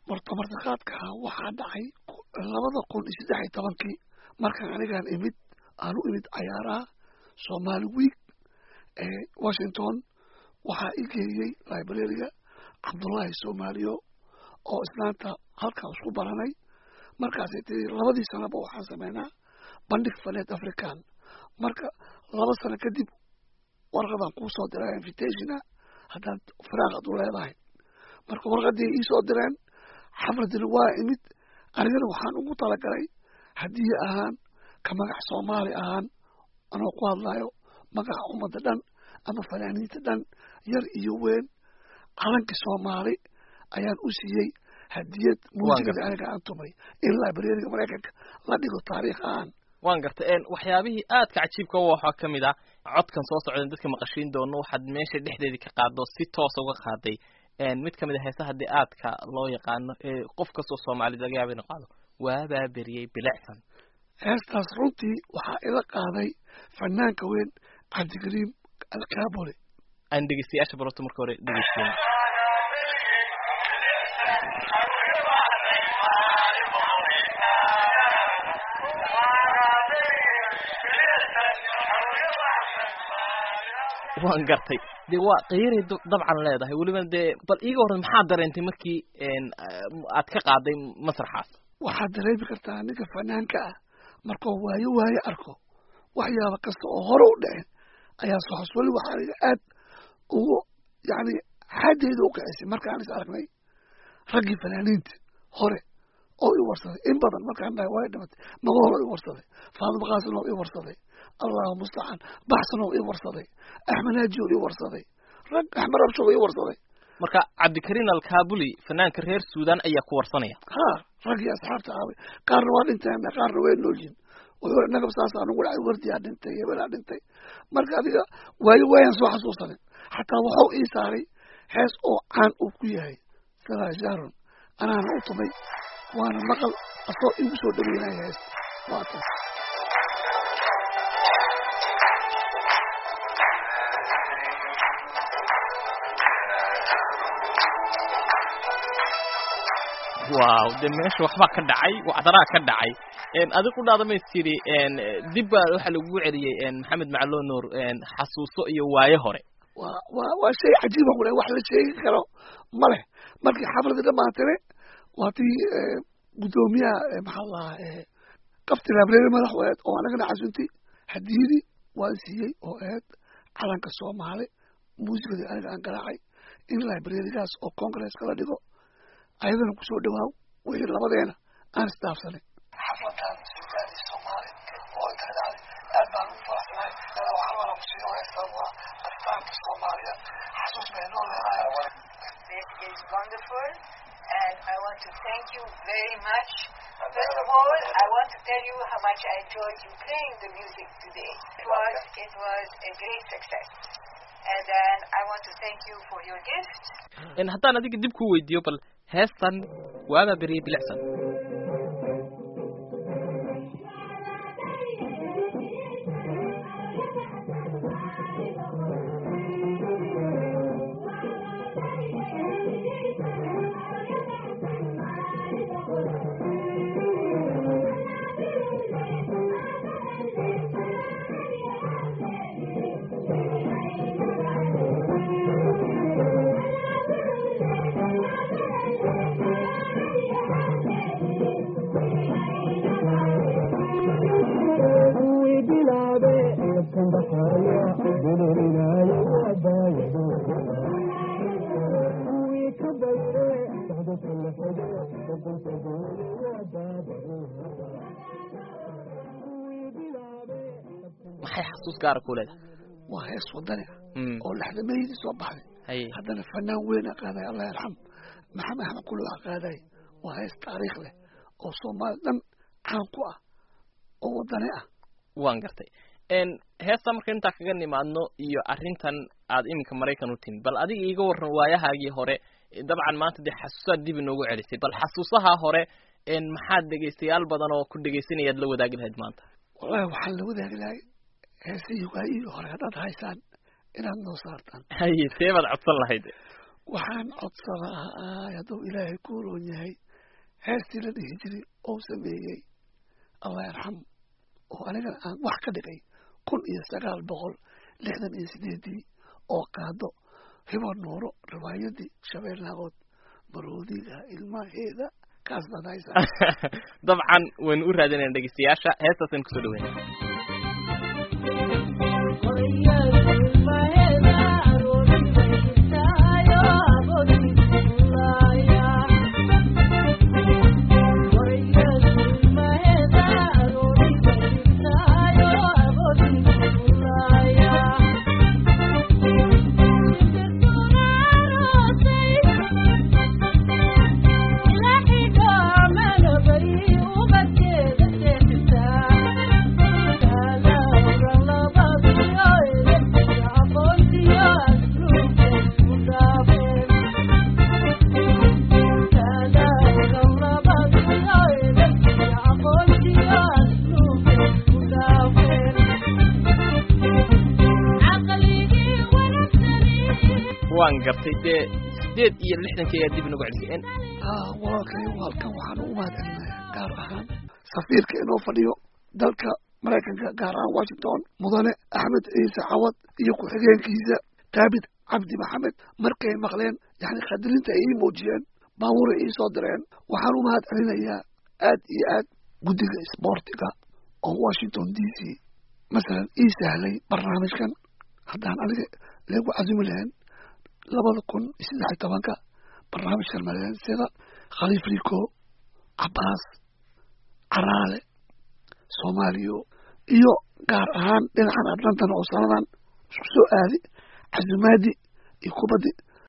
warta martiqaadkaa waxaa dhacay labada kun iyo saddex iyo tobankii markaan anigaan imid aan u imid cayaaraha somaali week ee washington waxaa i geeyey librariga cabdullaahi soomaaliyo oo islaanta halkaa isku baranay markaasay tii labadii sanaba waxaan sameynaa bandhig faneed african marka laba sano kadib warqadaan kuu soo diraa invitationa haddaad firaaqad u leedahay marka warqadii iisoo direen xafladina waa imid anigana waxaan ugu talagalay haddii ahaan ka magac soomaali ahaan anoo ku hadlayo magaca ummadda dhan ama fanaaniinta dhan yar iyo weyn calankii soomaali ayaan u siiyey hadiyad muusikada aniga aan tumay in librariga maraykanka la dhigo taariikh ahaan waan gartay waxyaabihii aadka cajiibka waxaa ka mid ah codkan soo socda dadka maqashiin doono waxaad meesha dhexdeedii ka qaado si toosa uga qaaday mid kamid a heesa haddii aadka loo yaqaano ee qof kastoo soomaalida laga yaaba inu qaado waabaa beriyey bilicsan heestaas runtii waxaa ila qaaday fanaanka weyn cabdikariim alkaabole aan dhegeystayaasha baroto marka hore dhegeysteyn waan gartay de waa qiiray dabcan leedahay weliba dee bal iiga horre maxaad dareentay markii aad ka qaaday masraxaas waxaad dareemi kartaa ninka fanaanka ah markuu waayo waayo arko waxyaaba kasta oo hore u dhaceen ayaa soxos weli waxaa aniga aad ugu yacni xaddeeda u kicisay markaan is aragnay raggii fanaaniinta hore oo i warsaday in badan markaan dhahay waa dhimatay magool oo i warsaday faadimo qaasin oo i warsaday allahu mustacaan baxsan oo i warsaday axmed haaji oo i warsaday rag axmed rabsho oo i warsaday marka cabdikariin alkaabuli fanaanka reer suudan ayaa ku warsanaya ha raggii asxaabta aabay qaarna waa dhinteen qaarna way noolyihin wuxuu nagab saasaa nugu dhacay wardiyaa dhintay hebelaa dhintay marka adiga waayo waayaan soo xasuusanin xataa waxuu ii saaray hees oo caan uu ku yahay sadaa sharon anaana u tumay waana maqal asoo igu soo dhaweynaya heesta waa tan wow de meesha waxbaa ka dhacay wacdaraa ka dhacay adig ku dhaada mays tiri dib baa waxaa lagugu celiyey maxamed macalo nuur xasuuso iyo waaye hore wa wa waa shay cajiiba ku wax la sheegi karo ma leh markii xafladii dhamaatire waa tii guddoomiyaha maxaa lahaa qabti library madaxweed oo anagana casunti hadiyadii waan siiyey oo aheyd calanka soomaali muusikadii aniga aan garaacay in librarygaas oo congresska la dhigo ayadana kusoo dhawaaw wixii labadeena aan isdaafsanay xafladan suugaadii soomaali oo inta dhacday aad baan ugu faraxsanahay waxaa wala kusiiyo heestan waa astaanka soomaaliya xasuus bay noo leedahay This is wonderful, and I want to thank you very much. First of all, I want to tell you how much I enjoyed you playing the music today. It was, it was a great success. And then I want to thank you for your gift. haddaan adiga dib ku weydiiyo bal heestan waabaa beriyey bilicsan maxay xasuus gaara ku leedahay waa hees wadani ah Mm. oo laxdameydii soo baxday haye haddana fanaan weyn a qaaday allah yarxam maxamed axmed kullu a qaaday waa hees taariikh leh oo soomaali dhan caan ku ah oo wadani ah waan gartay n heesta marka intaa kaga nimaadno iyo arrintan aad iminka maraykan u timi bal adiga iiga warran waayahaagii hore dabcan maanta dee xasuusaad dib inoogu celisay bal xasuusaha hore n maxaad dhegaystayaal badan oo ku dhegaysanayaad la wadaagi lahayd maanta wallahi waxaan la wadaagi lahay heesihii waayihii hore haddaad haysaan inaad noo saartaan haye see baad codsan lahayd waxaan codsanaa hadduu ilaahay ku roon yahay heestii la dhihi jiray oo sameeyey allah yarxam oo anigana aan wax ka dhigay kun iyo sagaal boqol lixdan iyo sideedii oo qaado hibo nuuro riwaayadii shabeellahood maroodiga ilmaheeda kaas baad haysaa dabcan waynu u raadinayna dhegeystayaasha heestaasaynu kusoo dhaweyna waan gartay dee sideed iyo lixdankii ayaa dib inagu celisay haa walaalkay halkan waxaan u mahadcelinayaa gaar ahaan safiirka inoo fadhiyo dalka maraykanka gaar ahaan washington mudane axmed ciise cawad iyo ku-xigeenkiisa daabid cabdi maxamed markay maqleen yani khadirinta ay ii muujiyeen baabuuray ii soo direen waxaan u mahad celinayaa aad iyo aad guddiga isboortiga oo washington d c masalan ii sahlay barnaamijkan haddaan aniga leegu casumi lahayn labada kun iyo saddex iyo tobanka barnaamijkan maleen sida khaliif rico cabaas caraale soomaaliyo iyo gaar ahaan dhinacan atlantan oo sanadan isku soo aadi casumaadi iyo kubaddi